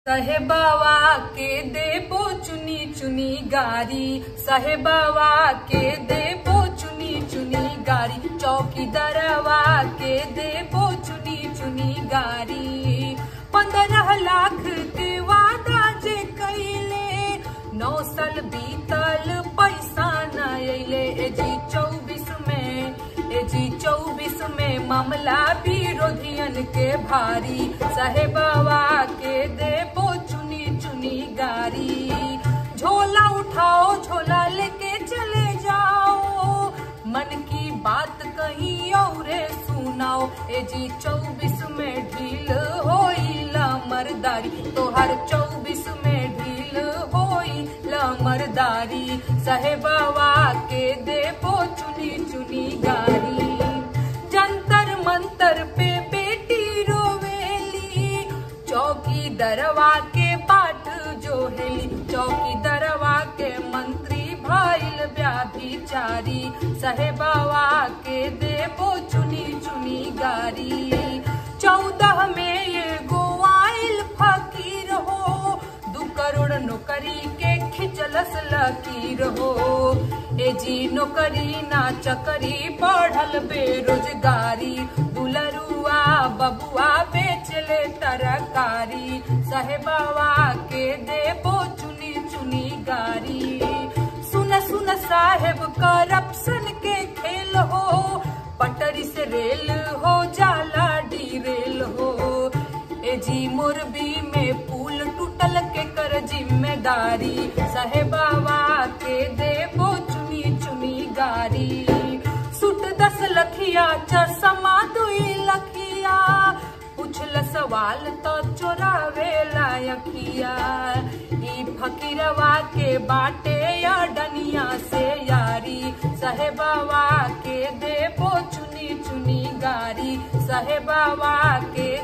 साहेबावा के देबो चुनी चुनी गारी साहेबावा के देबो चुनी चुनी गारी चौकीदारवा के देबो चुनी चुनी गारी पंद्रह लाख के वादा जे कैले नौ साल बीतल पैसा न अले ए जी चौबीस में ए जी चौबीस में मामला विरोधियन के भारी साहेबावा के देबो चुनी चुनी गारी झोला उठाओ झोला लेके चले जाओ मन की बात कहीं और सुनाओ ए जी चौबीस में ढील होइला मरदारी तोहर चौबीस में ढील होइला मरदारी साहेबावा के देबो चुनी चुनी गारी जंतर मंतर पे बेटी रोवेली चौकी दरवा के पाठ जो हेली चौकी दरवा के मंत्री भाईल व्याभिचारी साहेबावा के देबो चुनी चुनी गारी चौदह में ये गोवाइल फकीर हो दू करोड़ नौकरी के खिंचलस लकीर हो ए जी नौकरी ना चकरी बढ़ल बेरोजगारी दुलरुआ बबुआ बेचले तरकारी साहेबावा के देबो चुनी चुनी गारी सुन सुन साहेब करप्शन के खेल हो पटरी से रेल हो जाला डी रेल हो ए जी मोरबी में पुल टूटल के कर जिम्मेदारी साहेबावा के देबो चुनी चुनी गारी सुट दस लखिया चरसमा दुई लखिया पूछल सवाल तो चोरावे लायकिया ई फकीरवा के बाटे या डनिया से यारी साहेबावा के देबो चुनी चुनी गारी साहेबावा के